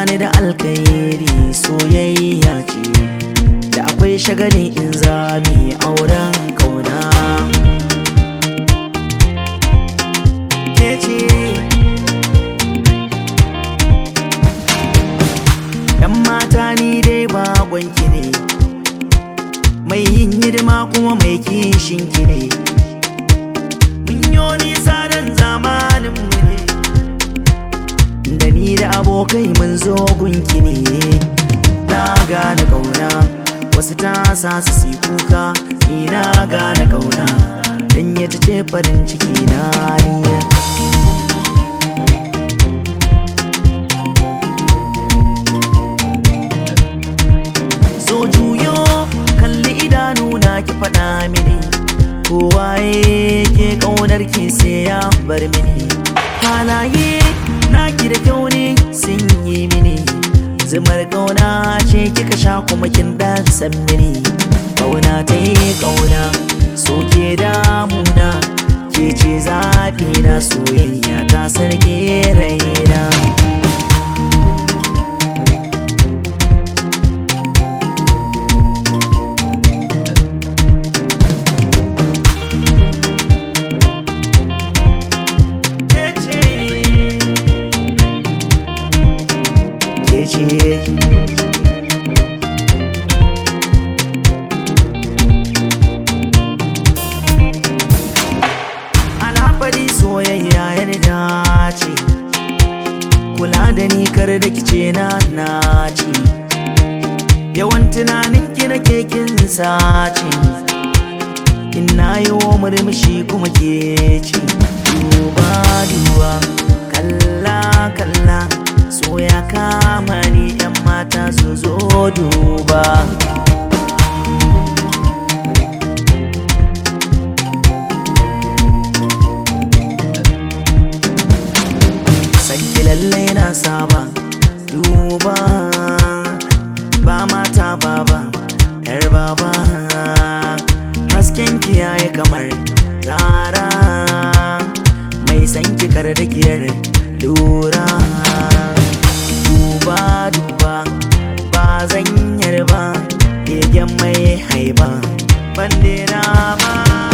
ni da alkairi soyayya ce da akwai shagali in zami auren kauna ke ce yan mata ni dai baƙonki ne mai yin hidima kuma mai kishin ki ne mun yo nisa dan zamanin mu ne da ni da abokai mun zo gunki ne na gane kauna wasu ta sa su si kuka ni na gane kauna dan ya ce farin ciki na ni so juyo kalli idanu na ki faɗa mini kowaye ke ƙaunar ki sai ya bar mini halaye naki da kyau ne sun yi mini zumar ƙauna ce kika sha kuma kin dan san mini ƙauna ta yi ƙauna so ke damuna ke ce zafi na soyayya ta sarki raina ke ce alhafari soyayya yarda ce kula da ni kar da kice na naci yawan tunanin ki na kekin sace in na yi wa murmushi kuma ke ce duba duba kalla kalla so ya kama ni yan mata su zo duba sanki lallai na saba duba ba mata baba yar baba hasken ki yayi kamar rara mai sanki kar da giyar lura duba duba ba zan yarba begen mai haiba bandera ba